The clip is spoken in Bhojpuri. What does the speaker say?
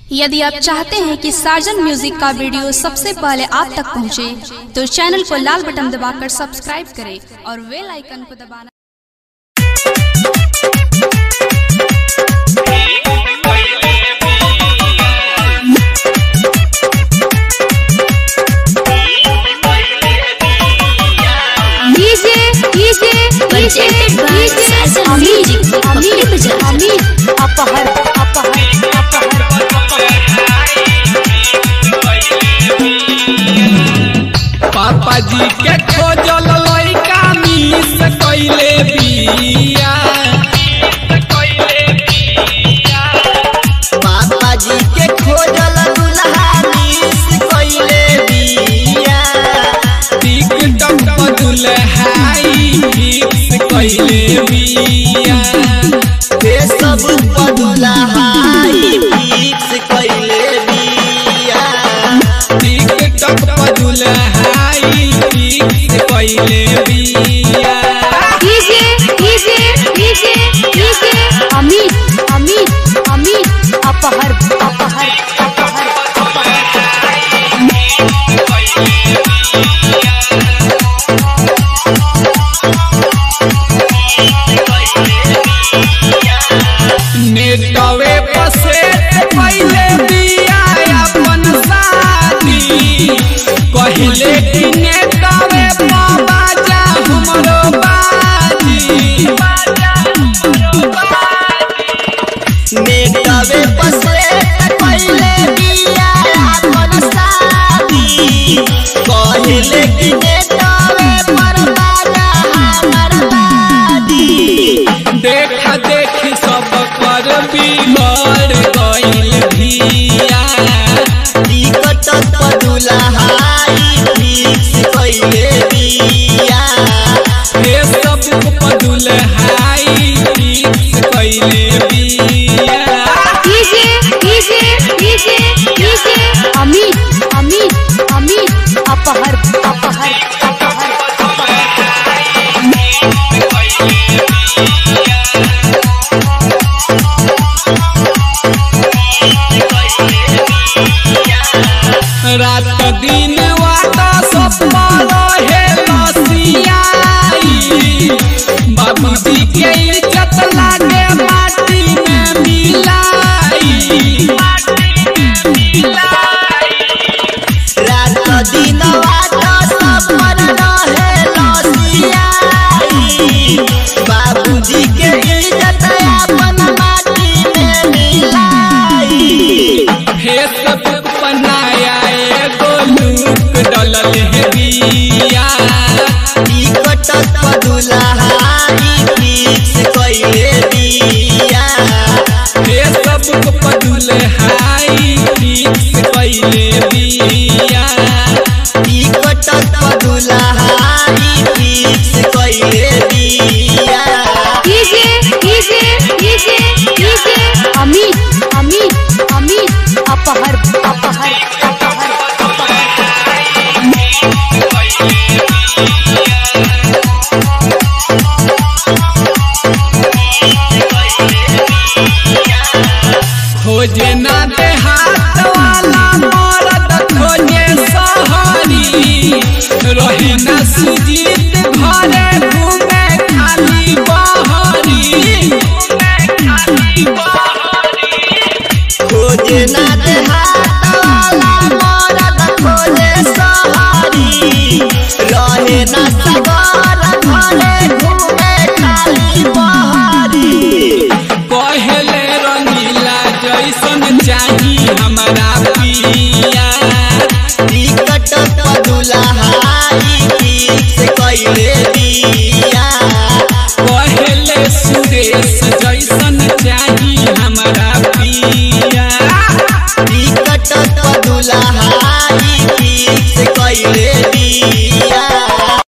यदि आप चाहते हैं कि साजन म्यूजिक का वीडियो सबसे पहले आप तक पहुंचे, तो चैनल को लाल बटन दबाकर सब्सक्राइब करें और बेल आइकन को दबाना DJ DJ DJ DJ Amit Amit Amit Apahar Apahar अपहर पापा जी के खोजल लइका मिस कइले बिया पापा जी के खोजल दुल्हा मिस कइले बिया टिकटॉक पर दुल्हाई फिक्स कइले बिया ते सब पर दुल्हाई फिक्स कइले बिया टिकटॉक पर दुल्हाई फिक्स कइले बिया DJ DJ DJ DJ Amit Amit Amit Apahar Apahar अपहर नेटवे पर से पहले बिया अपन शादी कहले कि नेटवे पर बाजा हमरो बाजी नेटवे पर से कइले बिया अपन शादी कहले कि नेटवे पर बाजा हमर बादी देख देख सब कर बिगड़ गइल भिया टिकट पर दुल्हाई फिक्स कइले बिया हे सब पदुल हाई फिक्स कइले बिया DJ DJ DJ DJ Amit Amit Amit Apahar Apahar अपहर रात दिन वाता सपना रहे लसियाई बाबूजी के इज्जत लागे माटी में मिलाई रात दिन वाट सफर रहे लसियाई बाबूजी के इज्जत अपन माटी में मिलाई फेसबुक बनाया एगो लुक डलल है बिया टिकट पर दुल्हाई फिक्स कइले बिया फेसबुक पदुल हाई फिक्स कइले बिया टिकट पर दुल्हाई फिक्स कइले बिया DJ DJ DJ DJ Amit Amit Amit Apahar Apahar अपहर खोजे ना देहात वाला मरद खोजे सहरी रहे ना सुजीत घरे घूमे खाली बहरी खोजे ना देहात